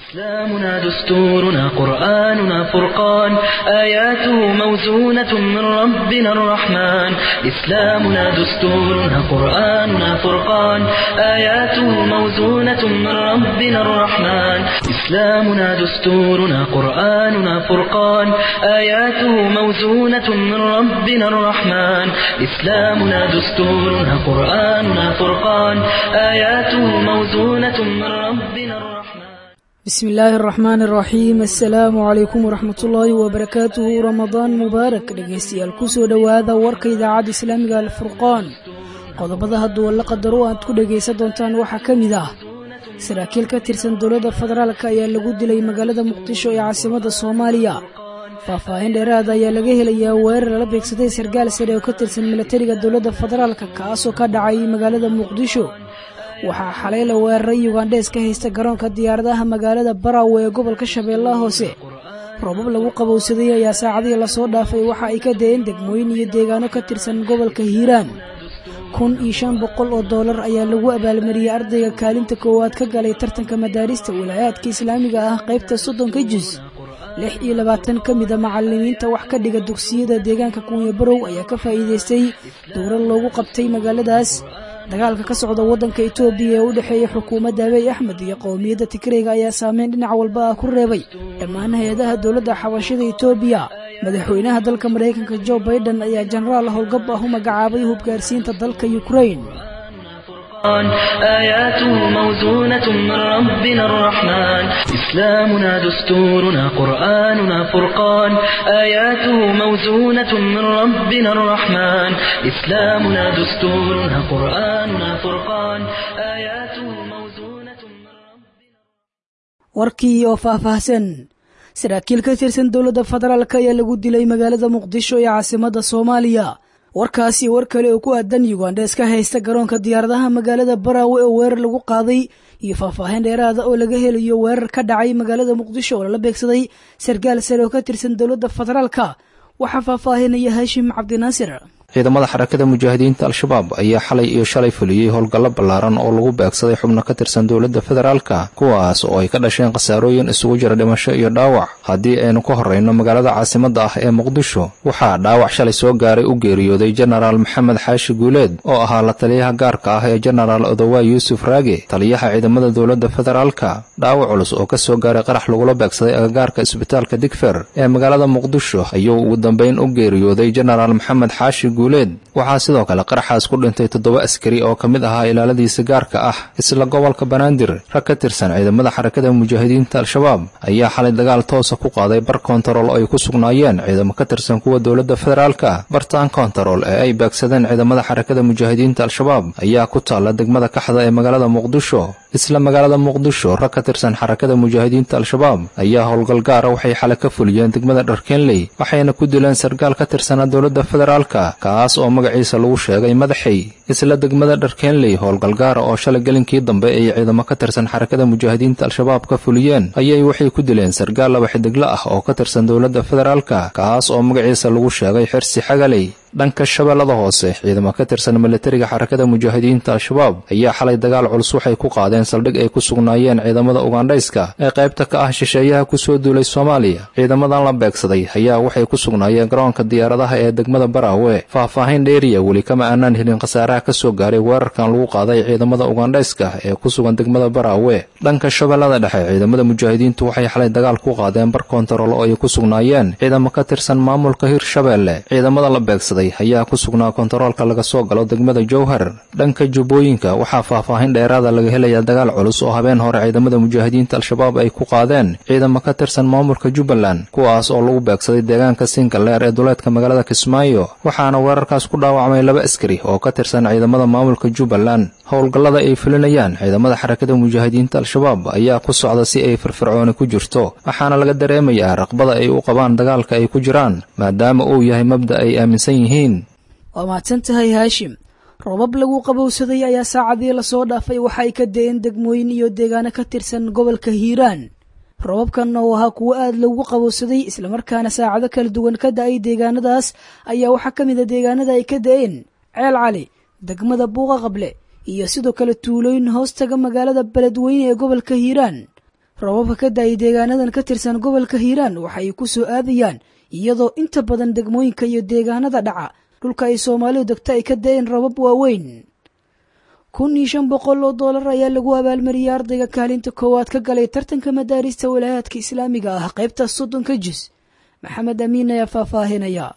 إسلامنا دستورنا قرآننا فرقان آياته موزونة من ربنا الرحمن إسلامنا دستورنا قرآننا فرقان آياته موزونة من ربنا الرحمن إسلامنا دستورنا قرآننا فرقان آياته موزونة من ربنا الرحمن إسلامنا دستورنا قرآننا فرقان آياته موزونة من ربنا الرحمن bismi illaahi araxmaan araxiim assalaamu calaykum waraxmatullaahi wabarakaatuhu ramadaan mubaarak dhegaystayaal kusoo dhowaada warka idaacadda islaamiga alfurqaan qodobada hadduu la qadaro aad ku dhegaysan doontaan waxaa ka mid ah saraakiil ka tirsan dowladda federaalk ayaa lagu dilay magaalada muqdisho ee caasimadda soomaaliya faahfaahin dheeraada ayaa laga helayaa weerar lala beegsaday sarkaal sare oo ka tirsan milatariga dowladda federaalk kaasoo ka dhacay magaalada muqdisho waxaa xalay la weeraray yugandhees ka haysta garoonka diyaaradaha magaalada barawe ee gobolka shabeellaha hoose roobab lagu qabowsaday ayaa saacadihii lasoo dhaafay waxa ay ka dayeen degmooyin iyo deegaano ka tirsan gobolka hiiraan kun iyo shan boqol oo doolar ayaa lagu abaalmariyey ardayga kaalinta koowaad ka galay tartanka madaarista wilaayaadka islaamiga ah qaybta soddonka jus lix iyo labaatan ka mida macalimiinta wax ka dhiga dugsiyada deegaanka kunya barow ayaa ka faa'iidaystay dowlad loogu qabtay magaaladaas dagaalka ka socda waddanka etoobiya ee u dhexeeya xukuumadda abeey axmed iyo qowmiyadda tigreyga ayaa saameyn dhinac walba ah ku reebay dhammaan hay-adaha dowladda xabashada etoobiya madaxweynaha dalka maraykanka jo baiden ayaa jenaraal howlgab ah u magacaabay hubgaarsiinta dalka yukrain آياته موزونة من ربنا الرحمن إسلامنا دستورنا قرآننا فرقان آياته موزونة من ربنا الرحمن إسلامنا دستورنا قرآننا فرقان آياته موزونة من ربنا warkii oo faahfaahsan saraakiil ka tirsan dowladda federaalk ayaa lagu dilay magaalada muqdisho ee caasimadda soomaaliya warkaasi war kale oo ku aadan yugandhees ka haysta garoonka diyaaradaha magaalada baraawe oo weerar lagu qaaday iyo faahfaahin dheeraada oo laga helayo weerar ka dhacay magaalada muqdisho oo lala beegsaday sarkaal sare oo ka tirsan dowladda federaalka waxaa faahfaahinaya haashim cabdinaasir ciidamada xarakada mujaahidiinta al-shabaab ayaa xalay iyo shalay fuliyey howlgallo ballaaran oo lagu beegsaday xubno ka tirsan dowladda federaalka kuwaas oo ay ka dhasheen khasaarooyin isugu jira dhimasho iyo dhaawac haddii aynu ka horrayno magaalada caasimadda ah ee muqdisho waxaa dhaawac shalay soo gaaray u geeriyooday jenaraal maxamed xaashi guuleed oo ahaa la taliyaha gaarka ah ee jenaraal odowaa yuusuf raage taliyaha ciidamada dowladda federaalka dhaawac culus oo ka soo gaaray qarax lagula beegsaday agagaarka isbitaalka digfer ee magaalada muqdisho ayuu ugu dambayn u geeriyooday jenaraal maxamed xaashi guuleed waxaa sidoo kale qaraxaas ku dhintay toddoba askari oo ka mid ahaa ilaaladiisa gaarka ah isla gobolka banaadir rag ka tirsan ciidamada xarakada mujaahidiinta al-shabaab ayaa xalay dagaal toosa ku qaaday bar kontarool oo ay ku sugnaayeen ciidamo ka tirsan kuwa dowladda federaalka bartaan kontarool ee ay beegsadeen ciidamada xarakada mujaahidiinta al-shabaab ayaa ku taalla degmada kaxda ee magaalada muqdisho isla magaalada muqdisho rag ka tirsan xarakada mujaahidiinta al-shabaab ayaa howlgal gaara waxay xalay ka fuliyeen degmada dharkenley waxayna ku dileen sarkaal ka tirsanaa dowladda federaalka kaas oo magaciisa lagu sheegay madaxay isla degmada dharkenley howlgal gaara oo shalay gelinkii dambe ay ciidamo ka tirsan xarakada mujaahidiinta al-shabaab ka fuliyeen ayay waxay ku dileen sarkaal laba xidiglo ah oo ka tirsan dowladda federaalka kaas oo magaciisa lagu sheegay xirsi xagaley dhanka shabeellada hoose ciidamo ka tirsan milatariga xarakada mujaahidiinta al-shabaab ayaa xalay dagaal culus waxay ku qaadeen saldhig ay ku sugnaayeen ciidamada ugandhayska ee qaybta ka ah shisheeyaha kusoo duulay soomaaliya ciidamadan la beegsaday ayaa waxay ku sugnaayeen garoonka diyaaradaha ee degmada baraawe faahfaahin dheeriya weli kama aanaan helin khasaaraha ka soo gaaray weerarkan lagu qaaday ciidamada ugandhayska ee ku sugan degmada baraawe dhanka shabeellada dhexe ciidamada mujaahidiintu waxay xalay dagaal ku qaadeen bar kontarool oo ay ku sugnaayeen ciidamo ka tirsan maamulka hirshabeelle ciidamada la beegsaday ayaa ku sugnaa kontaroolka laga soo galo degmada jowhar dhanka jubbooyinka waxaa faahfaahin dheeraada laga helayaa dagaal culus oo habeen hore ciidamada mujaahidiinta al-shabaab ay ku qaadeen ciidamo ka tirsan maamulka jubbaland kuwaas oo lagu beegsaday deegaanka sinkaleer ee duleedka magaalada kismaayo waxaana weerarkaas ku dhaawacmay laba askari oo ka tirsan ciidamada maamulka jubbaland howlgallada ay fulinayaan ciidamada xarakada mujaahidiinta al-shabaab ayaa ku socda si ay firfircooni ku jirto waxaana laga dareemayaa raqbada ay u qabaan dagaalka ay ku jiraan maadaama uu yahay mabda ay aaminsan yihiin waa mahadsan tahay haashim roobab lagu qabowsaday ayaa saacadii lasoo dhaafay waxa ay ka dayeen degmooyin iyo deegaano ka tirsan gobolka hiiraan roobabkan oo ahaa kuwo aad loogu qabowsaday islamarkaana saacado kala duwan ka da-ay deegaanadaas ayaa waxaa ka mid a deegaanada ay ka da-een ceel cali degmada buuqa qable iyo sidoo kale tuulooyin hoostaga magaalada beledweyne ee gobolka hiiraan rababka ka da-ay deegaanadan ka tirsan gobolka hiiraan waxa ay ku soo aadayaan iyadoo inta badan degmooyinka iyo deegaanada dhaca dhulka ay soomaalidu degto ay ka da-een rabab waaweyn kun iyo shan boqol oo doolar ayaa lagu abaalmariyey ardayga kaalinta koowaad ka galay tartanka madaarista walaayaadka islaamiga ah qaybta soddonka jis maxamed amiin ayaa faahfaahinaya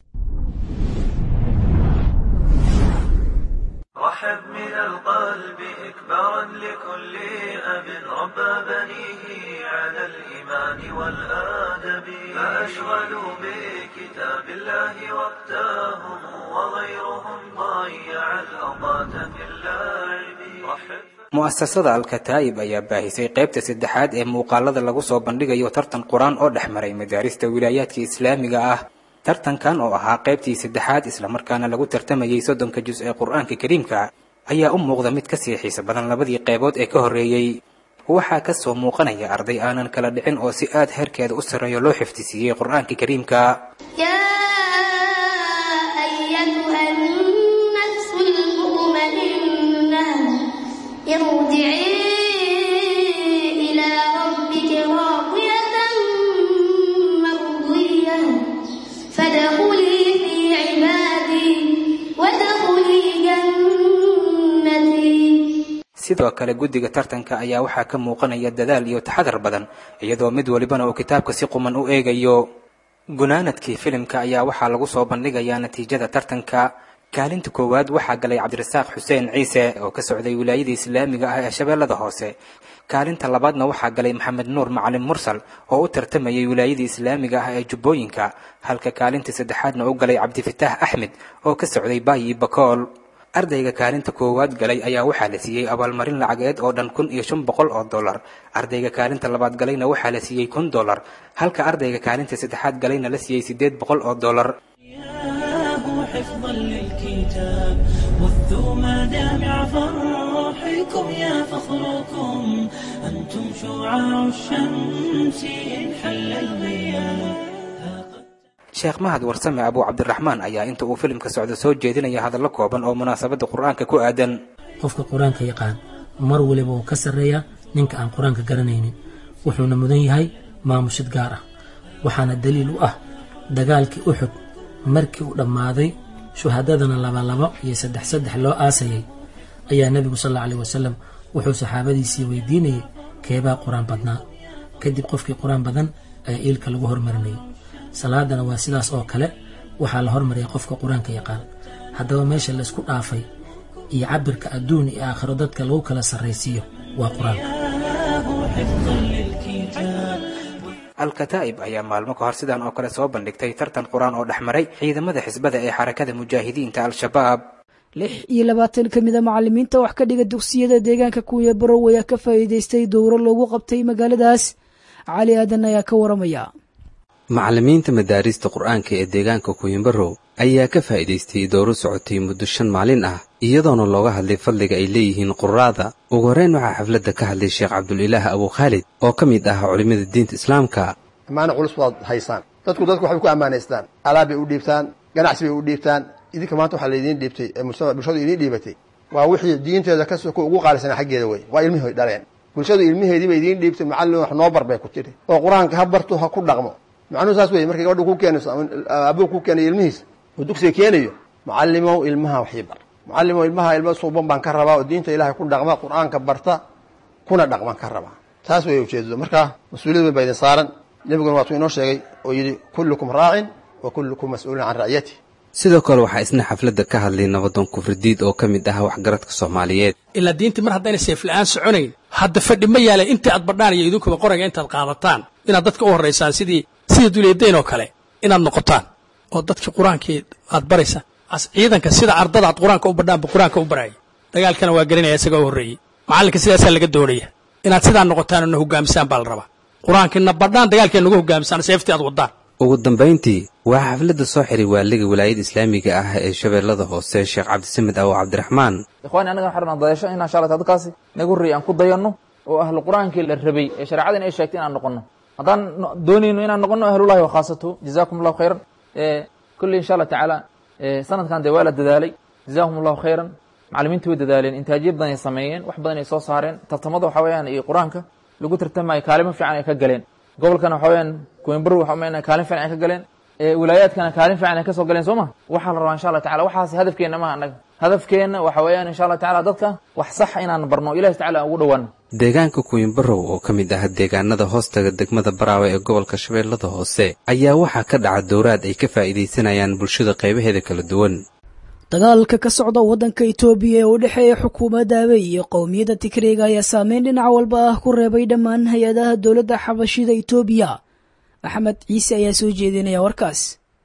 رحب من القلب إكبارا لكل أب ربى بنيه على الإيمان والآدب فأشغلوا بكتاب الله وقتهم وغيرهم ضيع الأوقات في اللعب رحب mu'asasada alkataa'ib ayaa baahisay qaybta saddexaad ee muuqaalada lagu soo bandhigayo tartan qur-aan oo dhex maray madaarista wilaayaadka islaamiga ah tartankan oo ahaa qaybtii saddexaad islamarkaana lagu tartamayey soddonka jus ee qur-aanka kariimka ayaa u muuqda mid ka sii xiiso badan labadii qaybood ee ka horreeyey waxaa ka soo muuqanaya arday aanan kala dhicin oo si aad heerkeeda u sarreeyo loo xifdisiiyey qur-aanka kariimka يا أيتها النفس المطمئنة ارجعي إلى ربك راضية مرضية فادخلي في عبادي وادخلي جنتي sidoo kale guddiga tartanka ayaa waxaa ka muuqanaya dadaal iyo taxadar badan iyadoo mid walibana uu kitaabka si quman u eegayo gunaanadkii filimka ayaa waxaa lagu soo bandhigayaa natiijada tartanka kaalinta koowaad waxaa galay cabdirasaaq xuseen ciise oo ka socday wilaayada islaamiga ah ee shabeellada hoose kaalinta labaadna waxaa galay maxamed nuur macalin mursal oo u tartamayay wilaayada islaamiga ah ee jubbooyinka halka kaalinta saddexaadna u galay cabdifitaax axmed oo ka socday baayi bakool ardayga kaalinta koowaad galay ayaa waxaa la siiyey abaalmarin lacageed oo dhan kun iyo shan boqol oo dollar ardayga kaalinta labaad galayna waxaa la siiyey kun dollar halka ardayga kaalinta saddexaad galayna la siiyey siddeed boqol oo dollar إياه حفظا للكتاب بثوا مدامع فرحكم يا فخركم أنتم شعاع الشمس إن حل الغياب sheekh mahad warsame abuu cabdiraxmaan ayaa inta uu filimka socdo soo jeedinaya hadallo kooban oo munaasabadda qur-aanka ku aadan qofka qur-aanka yaqaan mar waliba wuu ka sarreeyaa ninka aan qur-aanka garanaynin wuxuuna mudan yahay maamushid gaar ah waxaana daliil u ah dagaalkii uxud markii uu dhammaaday shuhadadana labalabo iyo saddex saddex loo aasayay ayaa nebigu sal alla alih wasalam wuxuu saxaabadiisii weydiinayay keebaa qur-aan badnaa kadib qofkii qur-aan badan ayaa iilka lagu hormarinayay salaadana waa sidaas oo kale waxaa la hormariyay qofka qur-aanka yaqaan haddaba meesha laysku dhaafay iyo cabirka adduun iyo aakhiro dadka lagu kala sarraysiiyo waa qur-aanka إياه حفظا للكتاب al-kataa'ib ayaa maalmo ka hor sidan oo kale soo bandhigtay tartan qur-aan oo dhex maray ciidamada xisbada ee xarakada mujaahidiinta al-shabaab lix iyo labaatan ka mid a macallimiinta wax ka dhiga dugsiyada deegaanka kunya barow ayaa ka faa'iidaystay dowro loogu qabtay magaaladaas cali aadan ayaa ka waramaya macallimiinta madaarista qur-aanka ee deegaanka kuyimbarow ayaa ka faa'iidaystay dowro socotay muddo shan maalin ah iyadoona looga hadlay fadliga ay leeyihiin quraada ugu horreyn waxaa xafladda ka hadlay sheekh cabdulilaah abuu khaalid oo ka mid ah culimmada diinta islaamka ammaano culus waad haysaan dadku dadku waxbay ku ammaanaystaan alaab bay u dhiibtaan ganacsi bay u dhiibtaan idinka maanta waxaa laydiin dhiibtay ee mujtama bulshadu idiin dhiibatay waa wixii diinteeda ka soko ugu qaalisanaa xaggeeda wey waa ilmihi dhaleen bulshadu ilmiheedii bay idiin dhiibtay macallin wax noo bar bay ku tidhi oo qur-aanka ha barto ha ku dhaqmo macnuhu saas wey markay gabadha ku keenayso ama aabuu ku keenayo ilmihiisa oo dugsiga keenayo macallimow ilmaha waxii bar macallimow ilmaha ilmo suuban baan ka rabaa oo diinta ilaahay ku dhaqma qur-aanka barta kuna dhaqman ka rabaa taas way ujeedado markaa mas-uuliyad weyn baa idin saaran nebiguna waatuu inoo sheegay oo yidhi kullukum raacin wa kullukum mas-uulun can ra'yati sidoo kale waxaa isna xafladda ka hadlay nabadoon kufridiid oo ka mid ah waxgaradka soomaaliyeed ilaa diintii mar haddayna seefla-aan soconayn hadda fadhi ma yaalay intii aad badhaan iyo idinkuba qorayga intaad qaadataan inaad dadka u horraysaan sidii sidii duleedayn oo kale inaad noqotaan oo dadkii qur-aankii aad baraysa as ciidanka sida ardada aad qur-aanka u badhaanba qur-aanka u baraya dagaalkana waa garanaya isagaa u horreeyey macallinka sidaasaa laga doonaya inaad sidaa noqotaan oo na hogaamisaan baa la rabaa qur-aankiina badhaan dagaalkii nagu hogaamisaan seeftii aad waddaan ugu dambayntii waxaa xafladda soo xiray waaliga walaayada islaamiga ah ee shabeellada hoose sheekh cabdisamed awo cabdiraxmaan ikhwaani annaga waxaan rabnaa dayasho inaan insha allah dadkaasi naga horreeyay aan ku dayanno oo ahlu qur-aankii la rabay ee shareecada in ay sheegtay inaan noqonno haddaan doonayno inaan noqonno ahlullahi wa khaasatuhu jazakum allahu khayran kulley insha allah tacaala sanadkan dee waa la dadaalay jazahum allahu khayran macallimiintu way dadaaleen intaajiyo badan ay sameeyeen wax badan ay soo saareen tartamada waxa weeyaan iyo qur-aanka lagu tartamayo kaalimo fiican ay ka galeen gobolkana waxa weyaan coimbro waxa umayna kaalin fiican ay ka galeen wilaayaadkana kaalin fiican ay ka soo galeen soo ma waxaa la rabaa insha allah tacala waxaas hadafkeena maha annaga hadafkeenna waxa weeyaan insha allah tacala dadka wax sax inaan barno ilahi tacala aan ugu dhowaano deegaanka kuwinbarow oo ka mid ah deegaanada hoostaga degmada baraawe ee gobolka shabeellada hoose ayaa waxaa ka dhaca dowraad ay ka faa'iidaysanayaan bulshada qaybaheeda kala duwan dagaalka ka socda waddanka itoobiya ee u dhexeeya xukuumadda abey iyo qowmiyadda tigreega ayaa saameyn dhinac walba ah ku reebay dhammaan hay-adaha dowladda xabashida itoobiya maxamed ciise ayaa soo jeedinaya warkaas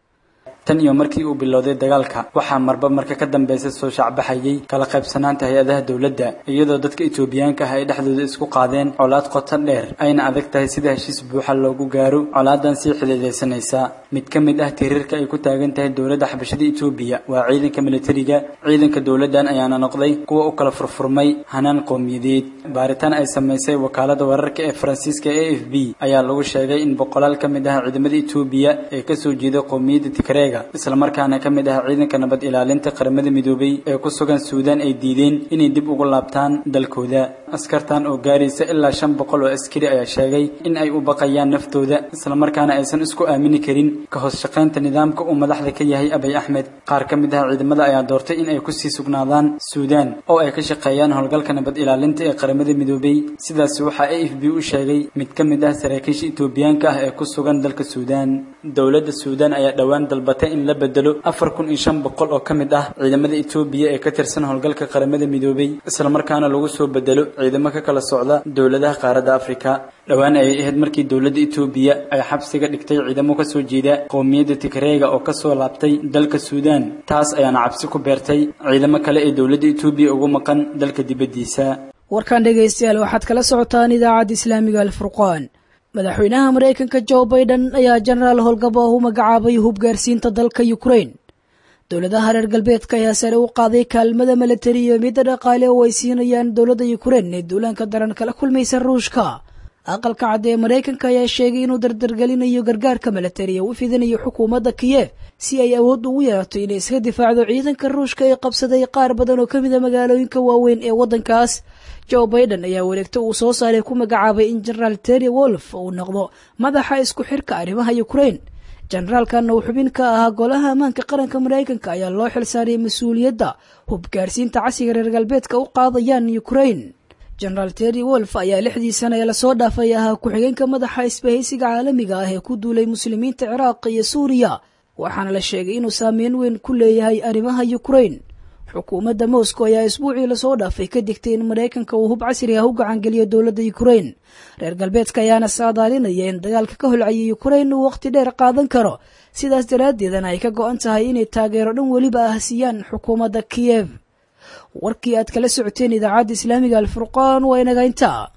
tan iyo markii uu bilowday dagaalka waxaa marba marka ka dambaysa soo shacbaxayay kala qaybsanaanta hay-adaha dowladda iyadoo dadka itoobiyaanka ah ay dhexdooda isku qaadeen colaad qoto dheer ayna adag tahay sida heshiis buuxa loogu gaaro colaadan sii xididaysanaysa mid ka mid ah tirirka ay ku taagan tahay dowladda xabashada itoobiya waa ciidanka militariga ciidanka dowladdan ayaana noqday kuwa u kala furfurmay hanaan qowmiyadeed baaritaan ay samaysay wakaalada wararka ee faransiiska a f b ayaa lagu sheegay in boqolaal ka mid ah ciidamada itoobiya ee kasoo jeeda qowmiyadda tigreega islamarkaana ka mid ah ciidanka nabad ilaalinta qaramada midoobay ee ku sugan suudaan ay diideen inay dib ugu laabtaan dalkooda askartan oo gaaraysa ilaa shan boqol oo askari ayaa sheegay in ay u baqayaan naftooda islamarkaana aysan isku aamini karin ka hoos shaqaynta nidaamka uu madaxda ka yahay abay axmed qaar ka mid ah ciidamada ayaa doortay in ay kusii sugnaadaan suudaan oo ay ka shaqeeyaan howlgalka nabad ilaalinta ee qaramada midoobay sidaas waxaa a f b u sheegay mid ka mid ah saraakiisha itoobiyaanka ah ee ku sugan dalka suudaan dowladda suudaan ayaa dhowaan dalbatay in la bedelo afar kun iyo shan boqol oo ka mid ah ciidamada itoobiya ee ka tirsan howlgalka qaramada midoobay islamarkaana lagu soo bedelo ciidamo ka kala socda dowladaha qaaradda afrika dhowaan ayay ahayd markii dowladda itoobiya ay xabsiga dhigtay ciidamo kasoo jeeda qowmiyadda tigreega oo kasoo laabtay dalka suudaan taas ayaana cabsi ku beertay ciidamo kale ee dowladda itoobiya ugu maqan dalka dibaddiisa warkan dhegaystayaal waxaad kala socotaan idaacadda islaamiga alfurqaan madaxweynaha maraykanka jo baiden ayaa jenaraal howlgaba u magacaabay hubgaarsiinta dalka ukrain dowladaha reer galbeedka ayaa sare u qaaday kaalmada milatari iyo midda dhaqaale oo ay siinayaan dowladda ukrain ee duulaanka daran kala kulmaysa ruushka aqalka cadde ee maraykanka ayaa sheegay inuu dardargelinayo gargaarka milatari ee u fidinayo xukuumadda kiyef si ay awood ugu yeelato inay iska difaacdo ciidanka ruushka ee qabsaday qaar badan oo ka mida magaalooyinka waaweyn ee waddankaas joe baiden ayaa wareegto uu soo saaray ku magacaabay in jenaraal terry wolf uu noqdo madaxa isku xirka arrimaha ukrain jenaraalkan uu xubin ka ahaa golaha ammaanka qaranka maraykanka ayaa loo xilsaaray mas-uuliyadda hubgaarsiinta casiga reer galbeedka u qaadayaan ukrain jenaraal terry wolf ayaa lixdii sana ee lasoo dhaafay ahaa ku-xigeenka madaxa isbahaysiga caalamiga ah ee ku duulay muslimiinta ciraaq iyo suuriya waxaana la sheegay inuu saameyn weyn ku leeyahay arrimaha ukrain xukuumadda moscow ayaa isbuucii lasoo dhaafay ka digtay in maraykanka uu hub casri ah u gacangeliyo dowladda ukrain reer galbeedka ayaana saadaalinaya in dagaalka ka holcayay ukrain uu waqti dheer qaadan karo sidaas daraaddeedana ay ka go-an tahay inay taageero dhan weliba ah siiyaan xukuumadda kiyev warkii aad kala socoteen idaacadda islaamiga alfurqaan waa inaga intaa